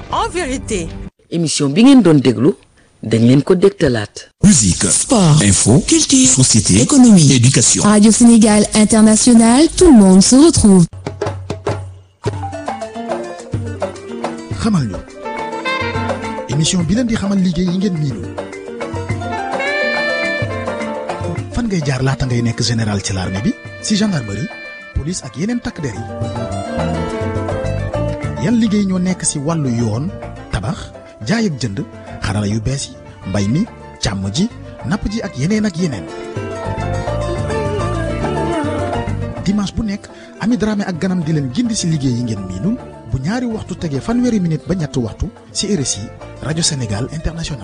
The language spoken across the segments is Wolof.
en vérité. émission bi ngeen doon déglu dañ leen ko dégtalaat. Musique, Sport, info, culture, société, économie. éducation. Radio Sénégal International, tout le monde se retrouve. xamal ñu émission bi leen di xamal liggéey yi ngeen miinul fan ngay jaar laata ngay nekk général ci l'armée bi si gendarmerie police ak yeneen takk der yi yan liggéey ñoo nekk si wàllu yoon tabax jaay ak jënd xarala yu bees yi mbay mi càmm ji napp ji ak yeneen ak yeneen dimanche bu nekk Ami Dramé ak ganam di leen gindi si liggéey yi ngeen miinul bu ñaari waxtu tegee fanweeri minute ba ñetti waxtu ci RSI rajo Sénégal international.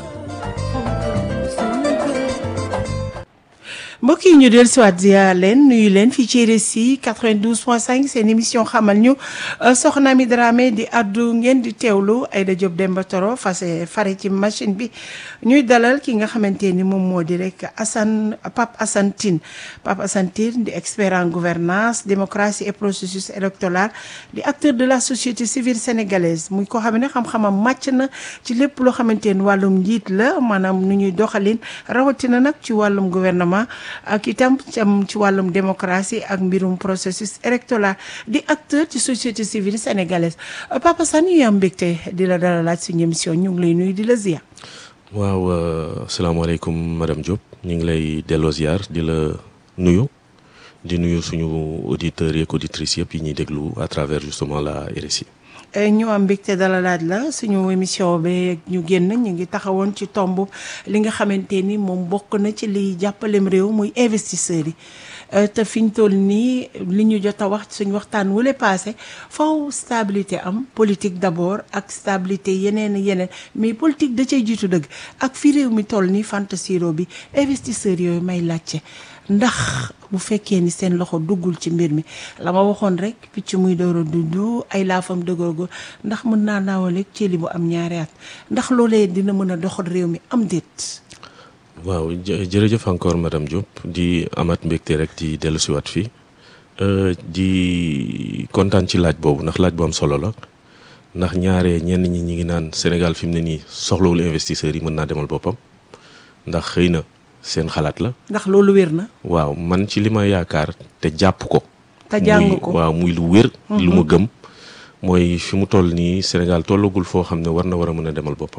mbokk yi ñu del siwaat ziar leen nuyu leen fii ci RSI 92.5 seen émission xamal ñu soxna mi Dramé di addu ngeen di teewlu Aïda Diop Demba Toro fase fare ci machine bi ñuy dalal ki nga xamante ni moom moo di rek Assane Pape Assane Tine Pape Assane Tine di expert en gouvernance démocratie et processus électoral di acteur de la société civile sénégalaise muy ko xam ne xam-xamam màcc na ci lépp loo xamante ni wàllum njiit la maanaam nu ñuy doxalin rawatina nag ci wàllum gouvernement ak itam cam ci wàllum démocratie ak mbirum processus électoral di acteur ci société civile sénégalaise Papa Sane ñu am mbégte di la dala laaj suñu émission ñu ngi lay nuyu di la ziar. waaw asalaamaaleykum madame Diop ñu ngi lay delloo ziar di la nuyu di nuyu suñu auditeurs yeeg auditrices yëpp yi ñuy déglu à travers justement la RSI. ñu am mbégte dala laaj la suñu émission bi ñu génn ñu ngi taxawoon ci tomb li nga xamante ni moom bokk na ci liy jàppalem réew muy investisseurs yi te fi ñu toll nii li ñu jot a wax suñu waxtaan wule passé faw stabilité am politique d'abord ak stabilité yeneen yeneen mais politique da cay jiitu dëgg ak fi réew mi toll nii fantasiro bi investisseurs yooyu may laajte ndax bu fekkee ni seen loxo duggul ci mbir mi la ma waxoon rek picc muy door a dudd ay laafam dëgërgo ndax mën naa naawaleeg ci li bu am ñaari at ndax loolee dina mën a doxal réew mi am déet. waaw jërëjëf encore madame Diop di amat mbégte rek di dellusiwaat fii di kontaan ci laaj boobu ndax laaj bu am solo la ndax ñaare ñenn ñi ñi ngi naan Sénégal fi mu ne nii soxlawul investisseurs yi mën naa demal boppam ndax xëy na. seen xalaat la. ndax loolu wér na. waaw man ci li ma yaakaar te jàpp ko. te jàng ko waaw muy lu wér. lu ma gëm mooy fi mu toll nii Sénégal tollagul foo xam ne war na war a mën a demal boppam.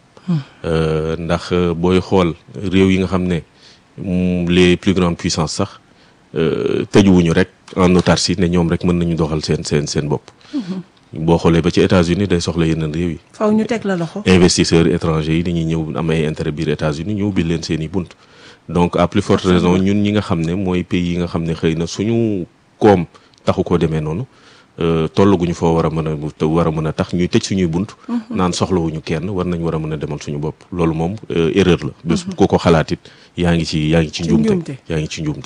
ndax booy xool réew yi nga xam ne les plus grandes puissances sax tëjuwuñu rek en autarcie ne ñoom rek mën nañu doxal seen seen seen bopp. boo xoolee ba ci États-Unis day soxla yeneen réew yi. faw ñu teg la loxo. investisseurs étrangers yi dañuy ñëw am ay intérêt biir États-Unis ñu ubbil leen seen i bunt. donc à plus forte raison ñun ñi nga xam ne mooy pays yi nga xam ne xëy na suñu koom taxu koo demee noonu tollaguñu foo war a mën a war a mën a tax ñuy tëj suñuy bunt. naan soxlawuñu kenn war nañ war a mën a demal suñu bopp loolu moom erreur la. bés ku ko xalaat it yaa ngi ci yaa ngi ci njuumte yaa ngi ci njuumte.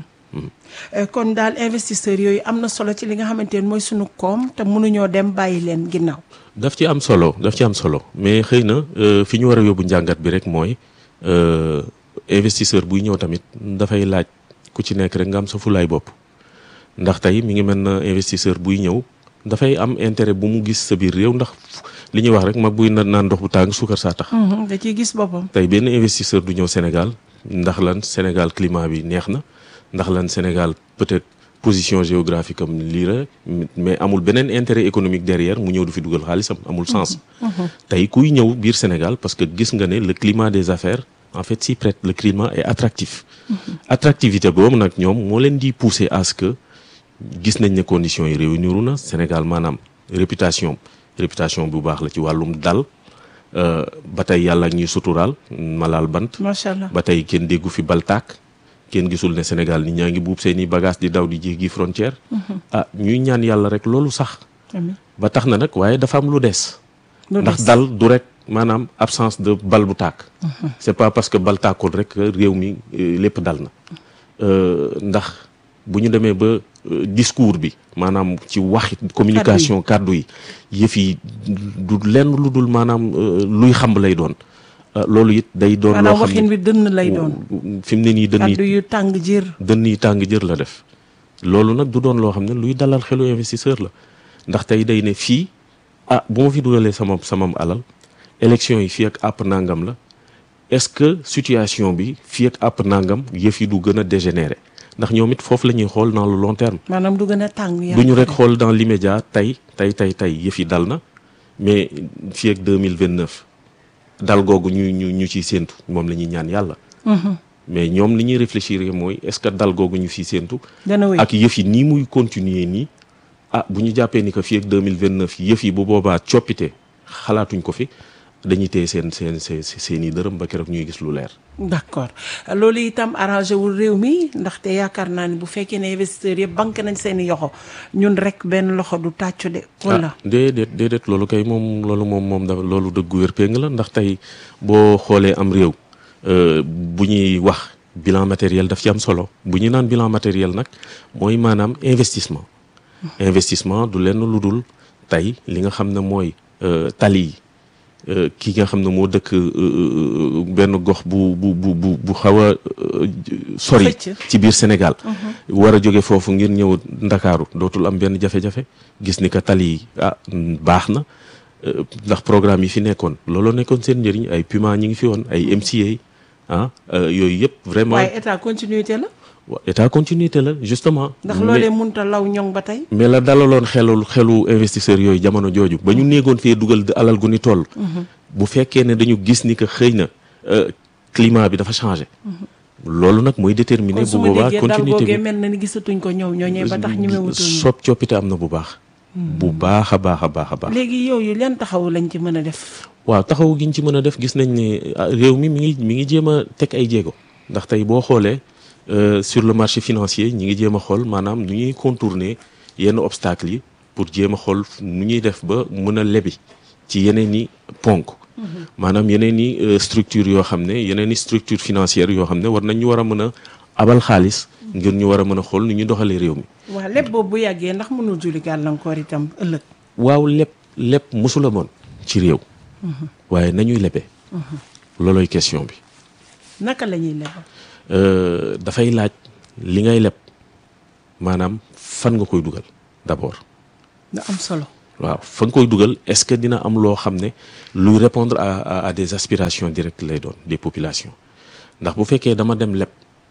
kon daal investisseurs yooyu am na solo ci li nga xamante ne mooy suñu koom te mënuñoo dem bàyyi leen ginnaaw. daf ci am solo daf ci am solo mais xëy na fi ñu war a yóbbu njàngat bi rek mooy investisseur buy ñëw tamit dafay laaj ku ci nekk rek nga am sa fulaay bopp ndax tey mi ngi mel na investisseur buy ñëw dafay am intérêt bu mu gis sa biir réew ndax li ñuy wax rek mag buy naan ndox bu tàng suukar saa tax. da ciy gis boppam. tey benn investisseur du ñëw Sénégal ndax lan Sénégal climat bi neex na. ndax lan Sénégal peut-être position géographique am lii la mais amul beneen intérêt économique derrière mu ñëw du fi dugal xaalisam amul sens. tey kuy ñëw biir Sénégal parce que gis nga ne le climat des affaires en fait s'y prête le climat est attractif. attractivité boobu nag ñoom moo leen di pousser à ce que gis nañ ne conditions yi réuniru na Sénégal maanaam réputation réputation bu baax la ci wàllum dal ba tey yàlla ak ñuy suturaal malaal bant. macha allah ba tey kenn déggu fi bal tàkk kenn gisul ne Sénégal nit ñaa ngi buub seeni bagage di daw di jéggi frontière. ah ñuy ñaan yàlla rek loolu sax. ba tax na nag waaye dafa am lu des. ndax dal du rek maanaam absence de bal bu tàkk. c'est pas parce que bal tàkkul rek réew mi lépp dal na. ndax bu ñu demee ba discours bi maanaam ci wax communication kàddu yi yëf yi du lenn lu dul maanaam luy xamb lay doon. loolu it day doon loo xam waxin bi dënn lay doon. fi mu ne nii dënn yi kaddu yu tàng jër. dënn yi tàng jër la def. loolu nag du doon loo xam ne luy dalal xelu investisseur la ndax tey day ne fii ah bu ma fi dugalee sama samam alal élection yi fii ak àpp nangam la est-ce que situation bi fii ak àpp nangam yëf yi du gën a dégénérer ndax ñoom it foofu la ñuy xool dans le long terme maanaam du gën a tàng. du ñu rek xool dans l'immédiat tey tey tey tey yëf yi dal na mais fii ak deux mille vingt neuf dal googu ñu ñu ñu ciy séentu moom la ñuy ñaan yàlla. mais ñoom li ñuy réfléchir mooy est-ce que dal googu ñu fiy séentu. dana wéy ak yëf yi nii muy continuer nii ah bu ñu jàppee ni que fii ak deux mille vingt neuf yëf yi bu boobaa coppite xalaatuñ ko fi dañuy téye seen seen seen seen i dërëm ba keroog ñuy gis lu leer. d'accord loolu itam arrangé wul réew mi ndaxte yaakaar naa ni bu fekkee ne investisseurs yëpp banque nañ seen i yoxo ñun rek benn loxo du tàccu de. wala ah déedéet déedéet loolu kay moom loolu moom moom dafa loolu dëggu wér péng la ndax tey boo xoolee am réew euh, bu ñuy wax bilan matériel daf ci am solo bu ñu naan bilan matériel nag mooy maanaam investissement. investissement du lenn lu dul tey li nga xam ne mooy euh, tali yi euh, ki nga xam ne moo dëkk euh, benn gox bu bu bu bu bu xaw a sori. Xëcc. ci biir Sénégal. war a jóge foofu ngir ñëw Ndakaaru dootul am benn jafe-jafe gis ni que tali yi ah mm, baax na euh, ndax programme yi fi nekkoon looloo nekkoon seen njëriñ ay Puma ñi ngi fi woon ay MCA ah euh, yooyu yëpp vraiment waaye état continuité la wa- état continuité la justement. ndax mais- loolee munta law ñoŋ ba tey. mais la dalaloon xelul xelu investisseurs yooyu jamono jooju ba ñu néegoon fee dugal alal gu ni toll. bu fekkee ne dañu gis ni que xëy na euh, climat bi dafa changé. loolu nag mooy déterminer kon su bu ma boobaa déggee dal continuité googee bi mel na ni gisatuñ ko ñoom ñooñee ba tax ñemewutuñ sopp coppite am na bu baax. bu baax a baax a baax a baax. léegi yooyu leen taxaw lañ ci mën a def. waaw taxaw gi ñu ci mën a def gis nañ ne ah, réew mi mi ngi mi ngi jéem a teg ay jéego ndax tey boo xoolee euh, sur le marché financier ñi ngi jéem a xool maanaam nu ñuy contourner yenn obstacles yi pour jéem a xool nu ñuy def ba mën a lebi ci yeneen i ponk maanaam yeneen i euh, structure yoo xam ne yeneen i structure financière yoo xam ne war nañ ñu war a mën a abal xaalis ngir ñu war a mën a xool nu ñuy doxalee réew mi waaw lépp boobu bu yàggee ndax mënul juli gàllankoor itam ëllëg. waaw lépp lépp mosula moon ci réew waaye nañuy lebee looloy question bi naka la ñuy lebal. Euh, dafay laaj li ngay leb maanaam fan nga koy dugal d'abord nga am solo. waaw fa nga koy dugal est-ce que dina am loo xam ne luy répondre à, à à des aspirations directes lay doon des populations ndax bu fekkee dama dem leb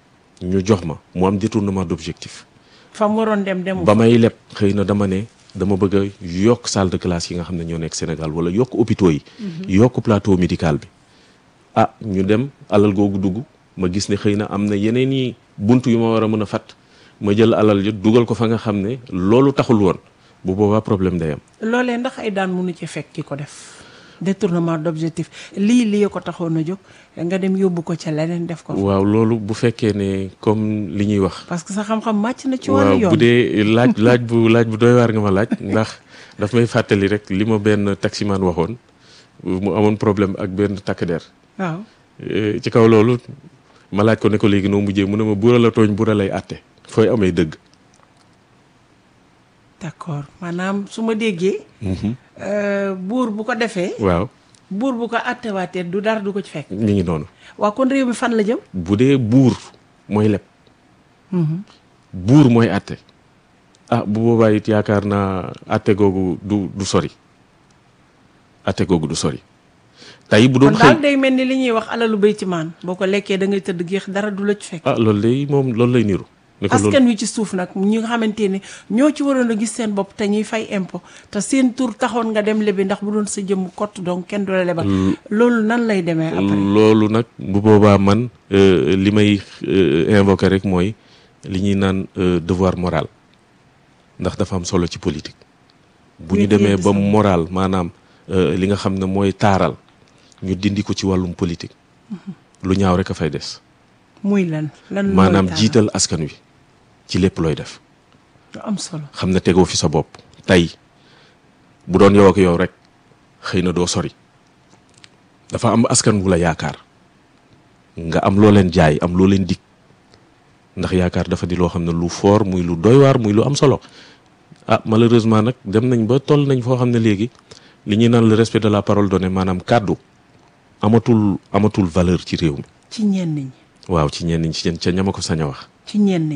ñu jox ma mu am détournement d'objectif fa mu waroon dem demu ba may leb xëy na dama ne dama bëgg a yokk salle de classe yi nga xam ne ñoo nekk Sénégal wala yokk hôpitaux yi yokk plateau médical bi ah ñu dem alal googu dugg ma gis ne xëy na am na yeneen i bunt yu ma war a mën a fat ma jël alal ji dugal ko fa nga xam ne loolu taxul woon bu boobaa problème day am loolee ndax ay daan mënu ci fekk ki ko def détournement d'objectif lii lii ko taxoon a jóg nga dem yóbbu ko ca leneen def ko fa. waaw loolu bu fekkee ne comme li ñuy wax parce que sa xam-xam màcc na ci waaw wàllu yoon bu dee laaj laaj bu laaj bu doy waar nga ma laaj ndax daf may fàttali rek li ma benn taximan waxoon mu amoon problème ak benn takk der waaw Eh, ci kaw loolu ma laaj ko ne ko léegi noo mujjee mu ne ma buura la tooñ buura lay àtte fooy amee dëgg d'accord maanaam su ma déggee. euh, buur bu ko defee. waaw buur bu ko attewaatee du dara du ko ci fekk. mi ngi noonu waa kon réew mi fan la jëm. bu dee buur mooy leb buur mooy àtte ah bu boobaa it yaakaar naa àtte googu du du sori àtte googu du sori tey bu kon doon daal xëy day mel ni li ñuy wax alalu béy ci maan boo ko lekkee da ngay tëdd géex dara du la ci fekk. ah loolu day moom loolu lay niru ne ko loolu askan wi ci suuf nag ñi nga xamante ni ñoo ci waroon a gis seen bopp te ñuy fay impôt te seen tur taxoon nga dem lebi ndax bu doon sa jëmm kott donc kenn du la lebal. loolu nan lay demee après. loolu nag bu boobaa man euh, li may euh, invoquer rek mooy li ñuy naan euh, devoir moral ndax dafa am solo ci politique bu ñu Yéen demee yéen ba sama. moral maanaam euh, li nga xam ne mooy taaral ñu dindi ko ci wàllum politique lu ñaaw rek a fay des muy lan lan mooy maanaam taal? jiital askan wi ci lépp looy def lu am solo. xam ne tegoo fi sa bopp tey bu doon yow ak yow rek xëy na doo sori dafa am askan wu la yaakaar nga am loo leen jaay am loo leen dig ndax yaakaar dafa di loo xam ne lu fort muy lu doy waar muy lu am solo ah malheureusement nag dem nañ ba toll nañ foo xam ne léegi li ñuy naan le respect de la parole donnée maanaam kàddu amatul amatul valeur ci réew mi ci ñenn ñi waaw ci ñenn ñi ci ca ñama ko sañ a wax ci ñenn ñi.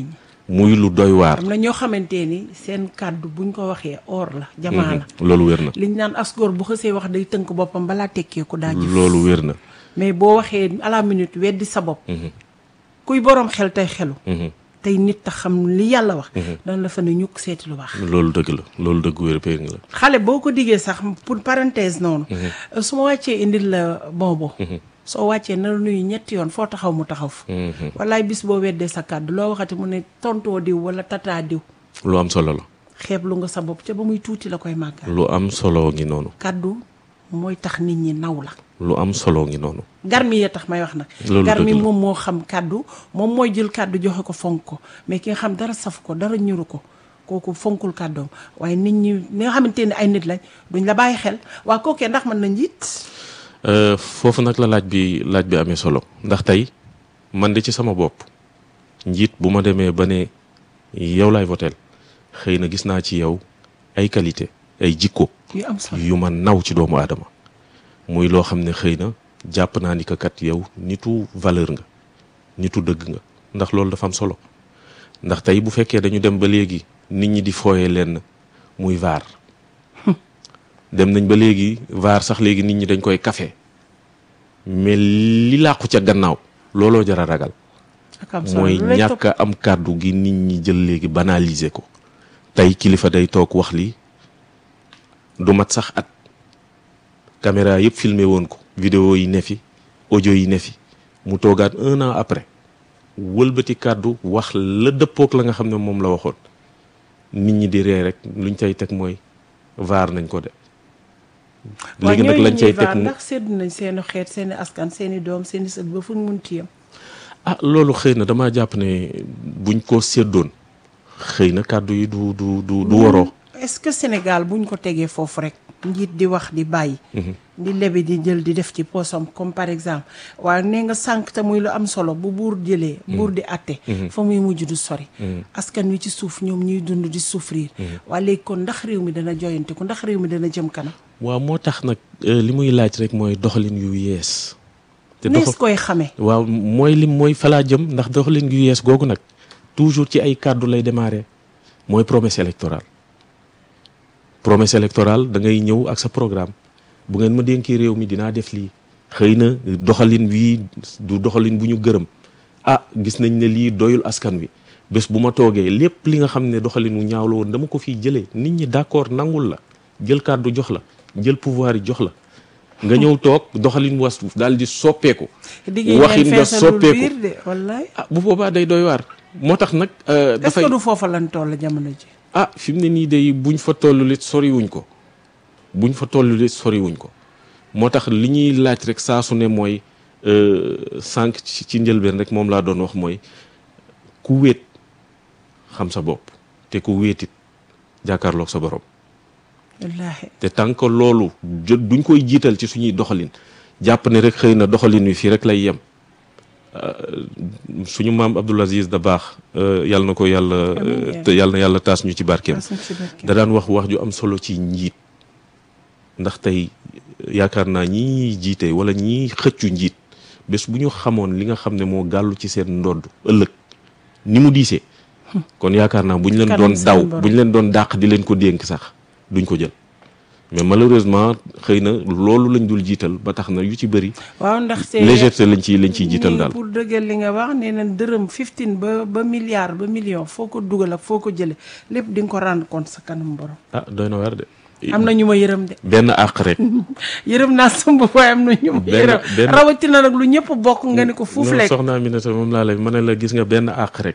muy lu doy waar am na ñoo xamante ni seen kàddu buñ ko waxee or la jamaa la loolu wér na liñ naan asgoor bu xësee wax day tënk boppam balaa tekkeeku daa jëf loolu wér na mais boo waxee à la minute weddi sa bopp kuy boroom xel tey xelu tey nit tax xam li yàlla wax dana la fa ne ñukk seeti lu baax loolu dëgg la loolu dëgg wér péng la xale boo ko diggee sax pour parenthèse noonu su ma wàccee indil la bonbon soo wàccee na la nuyu ñetti yoon foo taxaw mu taxaw fa wallaay bis boo weddee sa kàddu loo waxati mu ne tontoo diw wala tataa diw lu am solo la xeeb lu nga sa bopp ca ba muy tuuti la koy màggal lu am solo ngi noonu kàddu mooy tax nit ñi naw la lu am solo ngi noonu garmi yee tax may wax nag Loolu garmi dëgg la. moom moo xam kàddu moom mooy jël kàddu joxe ko fonk ko mais ki nga xam dara saf ko dara ñuru ko kooku fonkul kàddoom waaye nit ñi ñi nga xamante ne ay nit lañ duñ la bàyyi xel waa kookee ndax mën na njiit Euh, foofu nag la laaj bi laaj bi amee solo ndax tey man de ci sama bopp njiit bu ma demee ba ne yow laay voteel xëy na gis naa ci yow ay qualité ay jikko yu am solo yu ma naw ci doomu aadama muy loo xam ne xëy na jàpp naa ni que kat yow nitu valeur nga nitu dëgg nga ndax loolu dafa am solo ndax tey bu fekkee dañu dem ba léegi nit ñi di fooyee leen muy vaar dem nañ ba léegi vaar sax léegi nit ñi dañ koy kafe mais li làqu ca gannaaw looloo jar a ragal ak am solo mooy lu lay topp ñàkk a am kàddu gi nit ñi jël léegi banaliser ko tey kilifa day toog wax li du mat sax at caméra yëpp filmé woon ko vidéo yi ne fi audio yi ne fi mu toogaat un an après wëlbati kàddu wax la dëppook la nga xam ne moom la waxoon nit ñi di ree rek luñ cay teg mooy vaar nañ ko de waaye léegi nag ñooñu lañ cay ñuy vaar teg mu ndax séddu nañ seeni xeet seeni askan seeni doom seeni sët ba fuñ mun tiyam ah loolu xëy na damaa jàpp ne buñ ko séddoon xëy na kàddu yi du du du du waroo est-ce que Sénégal buñ ko tegee foofu rek njiit di wax di bàyyi di lebi di jël di def ci poosam comme par exemple waaye nee nga sànq te muy lu am solo bu buur jëlee buur di atte fa muy mujj du sori askan wi ci suuf ñoom ñuy dund di souffrir waaye léegi kon ndax réew mi dana joyante ko ndax réew mi dana jëm kanam waaw moo tax nag euh, li muy laaj rek mooy doxalin yu yees te nees doxa koy xamee waaw mooy lim mooy falaa jëm ndax doxalin yu yees googu nag toujours ci ay kàddu lay démarrer mooy promesse électorale promesse électorale da ngay ñëw ak sa programme bu ngeen ma dénkee réew mi dinaa def lii xëy na doxalin wii du doxalin bu ñu gërëm ah gis nañ ne lii doyul askan wi bés bu ma toogee lépp li nga xam ne doxalin wu ñaaw la woon dama ko fiy jëlee nit ñi d'accord nangul la jël kàddu jox la jël pouvoir yi jox la nga ñëw toog doxalin was daal di soppeeku diggéey waxin leen nga feesalul soppeeku biir de wallaay ah bu boobaa day doy waar moo tax nag euh, est-ce dafay que du foofa lan toll jamono ji ah fi mu ne nii day buñ fa tollu lit soriwuñ ko buñ fa tollu lit soriwuñ ko moo tax li ñuy laaj rek saa su ne mooy euh, sànq ci ci njëlbeen rek moom laa doon wax mooy ku wéet xam sa bopp te ku wéetit jàkkaarloog sa borom wallaahi te tant que loolu jë duñ koy jiital ci suñuy doxalin jàpp ne rek xëy na doxalin wi fii rek lay yem Euh, suñu maam Abdoul Aziz da baax yàlla na ko yàlla Amiin. te yàlla na yàlla taas ñu ci barkeem Taas ñu ci barkeem. da daan wax wax ju am solo ci njiit ndax tey yaakaar naa ñi ñuy jiite wala ñi xëccu njiit bés bu ñu xamoon li nga xam ne moo gàllu ci seen ndodd ëllëg ni mu diisee kon yaakaar naa bu ñu leen Kanam doon seen daw borom. bu ñu leen doon dàq di leen ko dénk sax duñ ko jël mais malheureusement xëy na loolu lañ dul jiital ba tax na yu ci bëri waaw ndax c'est légèreté lañ ciy lañ ciy jiital nii daal pour dëggal li nga wax nee na dërëm 15 ba ba milliard ba million foo ko dugal ak foo ko jële lépp di nga ko rendre compte sa kanam borom ah doy na waar de am na ñu ma yërëm de benn àq rek yërëm naa sumb waaye am na ñu ma Benn- yërëm benn- rawatina nag lu ñëpp bokk nga ni ko fuuf non lekk soxna Aminata moom laa lay ma ne la gis nga benn àq rek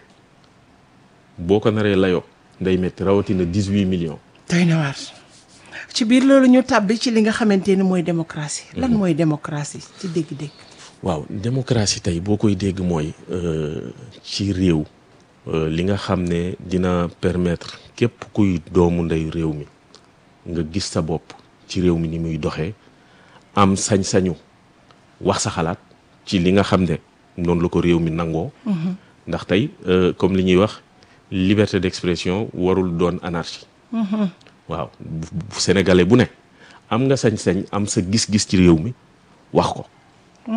boo ko naree layoo nday métti rawatina 18 millions doy na waar ci biir loolu ñu tàbbi ci li nga xamante ni mooy démocratie lan mooy démocratie ci dégg-dégg waaw démocratie tey boo koy dégg mooy euh, ci réew euh, li nga xam ne dina permettre képp kuy doomu ndeyu réew mi nga gis sa bopp ci réew mi ni muy doxee am sañ-sañu wax sa xalaat ci li nga xam ne noonu la ko réew mi nangoo ndax tey euh, comme li ñuy wax liberté d'expression warul doon anarchie waaw bu bu sénégalais bu ne am nga sañ-sañ am sa gis-gis ci réew mi wax ko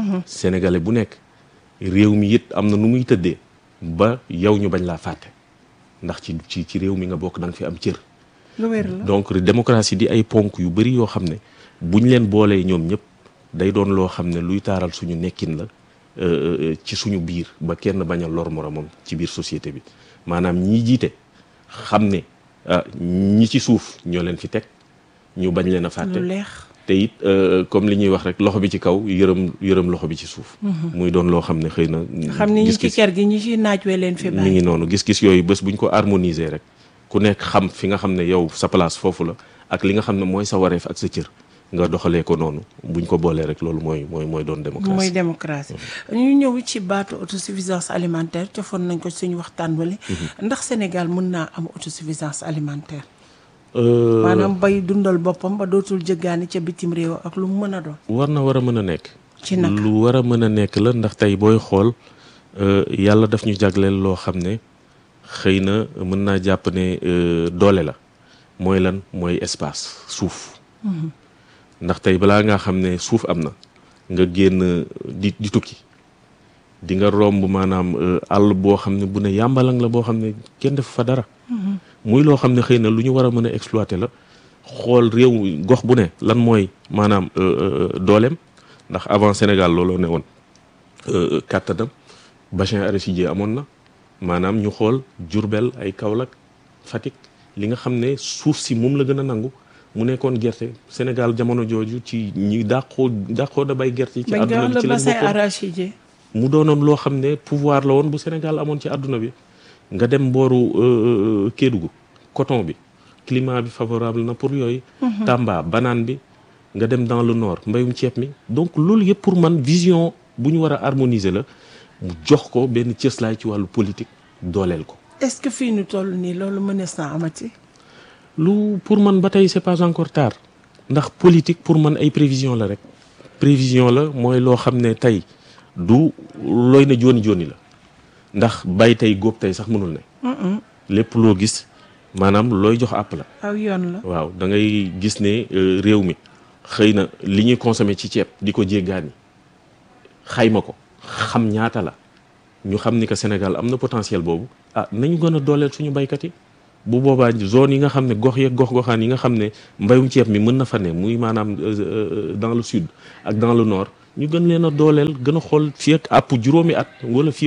sénégalais bu nekk réew mi it am na nu muy tëddee ba yow ñu bañ laa fàtte ndax ci ci ci réew mi nga bokk da nga fi am cër lu wér la donc démocratie di ay ponk yu bëri yoo xam ne buñ leen boolee ñoom ñëpp day doon loo xam ne luy taaral suñu nekkin la euh, ci suñu biir ba kenn bañ a lor moromam ci biir société bi maanaam ñi jiite xam ne ah ñi ci suuf ñoo leen fi teg ñu bañ leen a fàtte lu leex te it euh, comme li ñuy wax rek loxo bi ci kaw yërëm yërëm loxo bi ci suuf muy doon loo xam ne xëy na xam ni ñi ci gis-gis kër gi ñi ci naaj wee leen fi mi bàyyi ngi noonu gis-gis yooyu bés buñ ko harmoniser rek ku nekk xam fi nga xam ne yow sa place foofu la ak li nga xam ne mooy sa wareef ak sa cër nga doxalee ko noonu buñ ko boolee rek loolu mooy mooy mooy doon démocratie mooy démocratie ñu ñëw ci baatu autosuffisance alimentaire cofoon nañ ko suñu waxtaan wale ndax Sénégal mën naa am autosuffisance alimentaire Euh, maanaam bay dundal boppam ba dootul jëggaani ca bitim réew ak lu mu mën a doon war na war a mën a nekk ci naka lu war a mën a nekk la ndax tey booy xool euh, yàlla daf ñu jagleel loo xam ne xëy na mën naa jàpp ne euh, doole la mooy lan mooy espace suuf ndax tey balaa ngaa xam ne suuf am na nga génn di di tukki di nga romb maanaam euh, àll boo xam ne bu ne yàmbalang la boo xam ne kenn def fa dara muy loo xam ne xëy na lu ñu war a mën a exploiter la xool réew gox bu ne lan mooy maanaam euh, euh, dooleem ndax avant Sénégal looloo ne woon euh, kàttanam bassin arachidier amoon na maanaam ñu xool Diourbel ay Kaolack Fatick li nga xam ne suuf si moom la gën a nangu mu nekkoon gerte Sénégal jamono jooju ci ñi dàqoo dàqoo da bay gerte yi ci bañ nga àdduna wax bi le ci lañ bassin bokkoon arachidier mu doonoon loo xam ne pouvoir la woon bu Sénégal amoon ci àdduna bi nga dem mbooru euh, Kédougou coton bi climat bi favorable na pour yooyu Tamba banane bi nga dem dans le nord mbayum ceeb mi donc loolu yëpp pour man vision bu ñu war a harmoniser la mu jox ko benn cëslaay ci wàllu politique dooleel ko est-ce que fii ñu toll nii loolu mënees naa amati lu pour man ba tey c'est pas encore tard ndax politique pour man ay prévision la rek prévision la mooy loo xam ne tey du looy na jooni jooni la ndax bay tey góob tey sax mënul ne lépp loo gis maanaam looy jox àpp la aw yoon la waaw da ngay gis ne euh, réew mi xëy na li ñuy consommer ci ceeb di ko jéggaani xayma ko xam ñaata la ñu xam ni que Sénégal am na potentiel boobu ah nañu gën a dooleel suñu baykat yi bu boobaa zone yi nga xam ne gox yeeg gox-goxaan yi nga xam ne mbayum ceeb mi mën na fa ne muy maanaam euh, euh, dans le sud ak dans le nord ñu gën leen a dooleel gën a xool fii ak àpp juróomi at wala fii